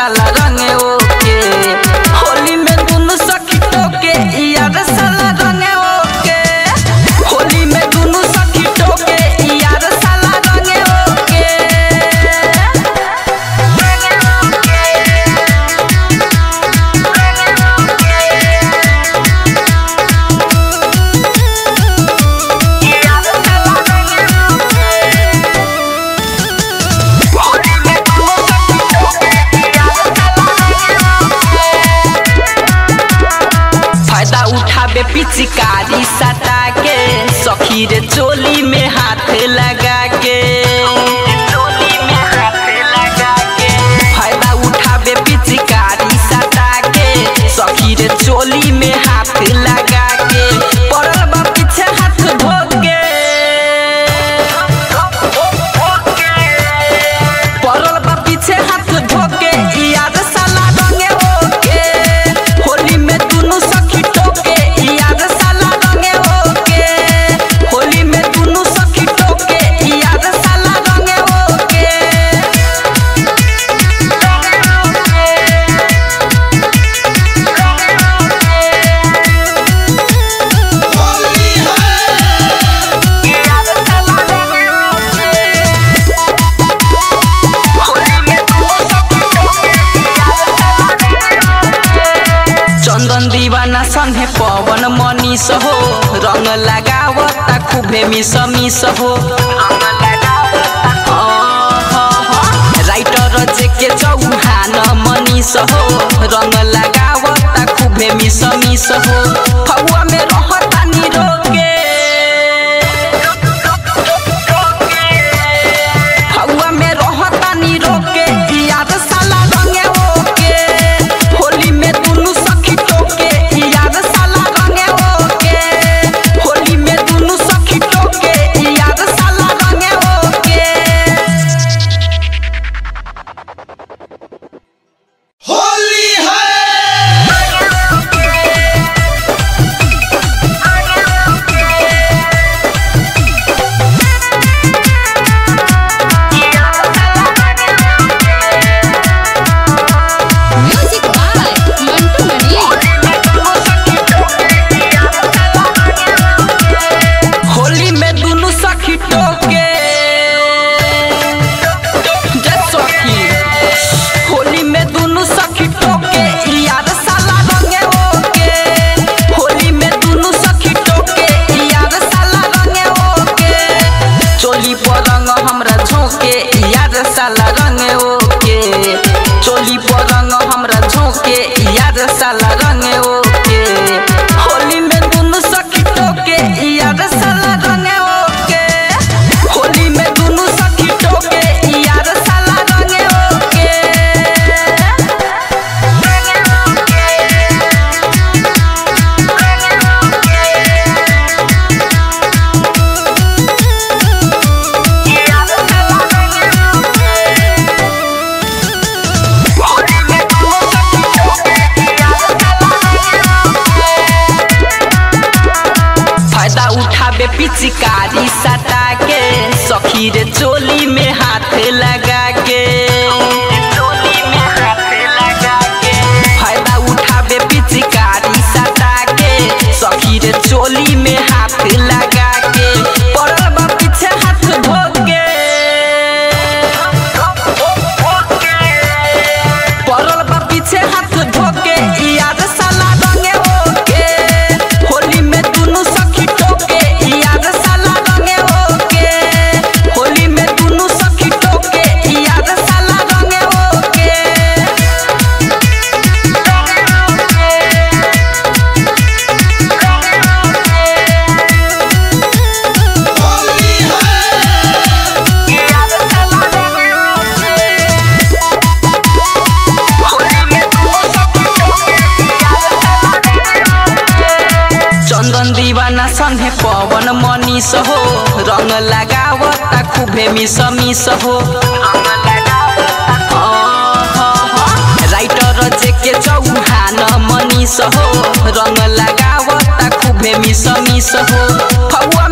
साला रंगे ओके होली में दुनु सखी टोके यार साला रंगे ओके होली में दुनु सखी टोके यार साला रंगे ओके फायदा उठाबे पिचकारी सटा के सखी रे चोली में हाथ लगा के फायदा उठाबे पिचकारी सटा के सखी रे चोली में हाथ लगा के पड़ल बा पीछे हाथ धो के पड़ल बा पीछे हाथ धो के याद साला रंगे ओके होली में दुनु सखी टोके याद साला रंगे ओके होली में दुनु सखी टोके याद साला रंगे ओके चंदन दीवाना संगे पवन मनीष हो रंग लगावता खूबे मिस मिस हो राइटर जेके चौहान मनीष हो रंग लगावता खूबे मिस मिस हो फगुआ में रहता निरोगे फगुआ में रहता निरोगे याद साला रंगे ओके होली में दुनु सखी टोके याद साला रंगे ओके होली में दुनु सखी टोके याद साला रंगे ओके होली है म्यूजिक बाय मंटू मणि होली में दुनु सखी टोके जे सखी होली में दुनु सखी टोके याद साला रंगे ओके होली में दुनु सखी टोके याद साला रंगे ओके चोली पर रंग हमरा झोंके याद साला रंगे ओके चोली पर रंग हमरा झोंके याद साला रंगे ओके होली में दुनु सखी टोके याद साला रंगे ओके होली में दुनु सखी टोके याद साला रंगे ओके फायदा उठाबे पिचकारी सटा के सखी रे चोली में हाथ लगा के फायदा उठाबे पिचकारी सटा के सखी रे चोली में हाथ लगा के पड़ल बा पीछे हाथ धो के पड़ल बा पीछे हाथ धो के याद साला रंगे ओके होली में दुनु सखी टोके याद साला रंगे ओके होली में दुनु सखी टोके याद साला रंगे ओके होली है चंदन दीवाना संगे पवन मनीष हो रंग लगावता खूबे मिस मिस हो राइटर जेके चौहान मनीष हो रंग लगावता खूबे मिस मिस हो फगुआ